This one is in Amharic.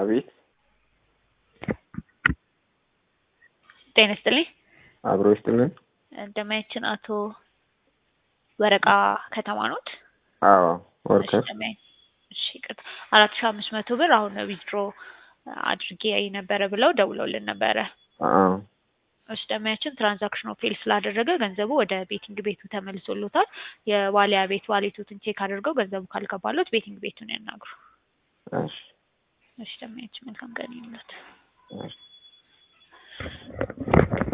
አቤት ጤና ይስጥልኝ። አብሮ ይስጥልን። እንደማያችን አቶ ወረቃ ከተማ ኖት? አዎ ወርከር እሺ ይቅርታ አራት ሺህ አምስት መቶ ብር አሁን ዊዝድሮ አድርጌ ነበረ ብለው ደውለውልን ነበረ። አዎ እሺ ደማያችን ትራንዛክሽኑ ፌል ስላደረገ ገንዘቡ ወደ ቤቲንግ ቤቱ ተመልሶሎታል። የዋሊያ ቤት ዋሌቶትን ቼክ አድርገው ገንዘቡ ካልገባሎት ቤቲንግ ቤቱን ያናግሩ። እሺ እሺ ደማያችን መልካም ቀን ይሁንልዎት። እሺ